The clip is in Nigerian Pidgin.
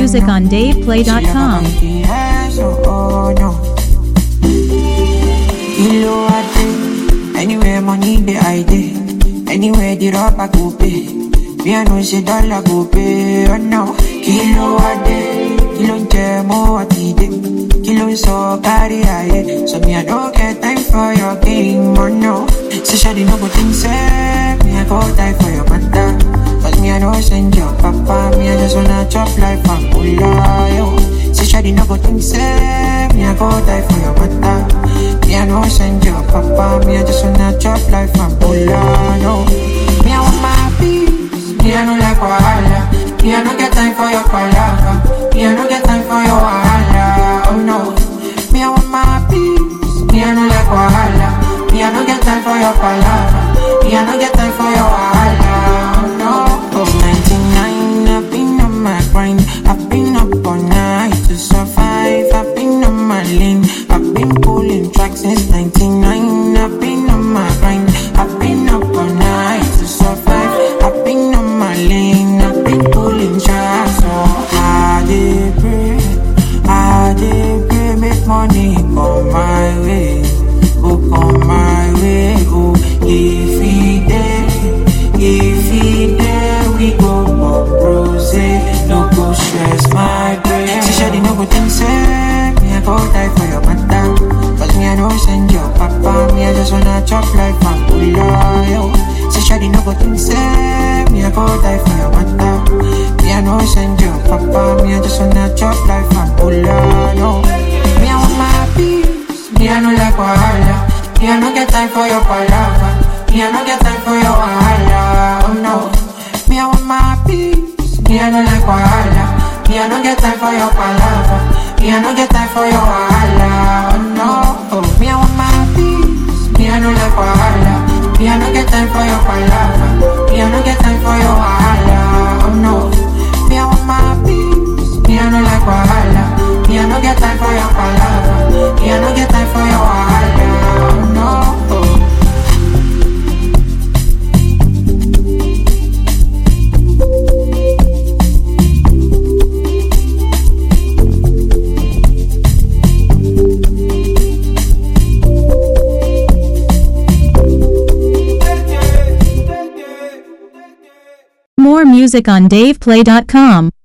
music on DavePlay.com. Yes, oh, oh, no. Kilo a day, anywhere money the idea, anywhere the rubber go pay. Me I know say dollar go pay, oh no. Kilo a day, kilo nje mo ati day, kilo so carry aye. So me I don't get time for your game, oh no. So shawty no go think say me I go die for your matter. Cause me I know send your papa, me I just wanna chop life and pull yo. Say shawty no go think say me I go die for your matter. Me I know send your papa, me I just wanna chop life and pull yo. Me I want my peace, me I no like wahala. Me I no get time for your palava, me I no get time for your wahala. Oh no, me I want my peace, me I no like wahala. Me I no get time for your palava, me I no get time for your wahala. Oh no, oh 99, I've been on my grind, I've been up all night to survive. I've been on my lane, I've been pulling tracks since 99. I've been on my grind, I've been up all night to survive. I've been on my lane, I've been pulling tracks. So I did pray, I did pray, make money come my way, go come my way. Oh, if he there, if he there, we go pop rose, no go stress my brain. She said, no go think say, me I go die for your matter. Cause me I know send your papa, me I just wanna chop life and pull yo. She said, no go think say, me I go die for your matter. Me I know send your papa, me I just wanna chop life and pull yo. Me I want my peace, me I no like wahala. Me I no get time for your palava. Me I no get time for your wahala. Oh no, me I want my peace. Me I no like wahala. Me I no get time for your palava. Me I no get time for your wahala. Oh no, oh me I want my peace. Me I no like wahala. Me I no get time for your palava. Me I no get time for your wahala. Oh no, me I want my peace. Me I no like wahala. Me I no get time for your palava. Me I no get time for your wahala. Oh no. Oh. More music on DavePlay.com.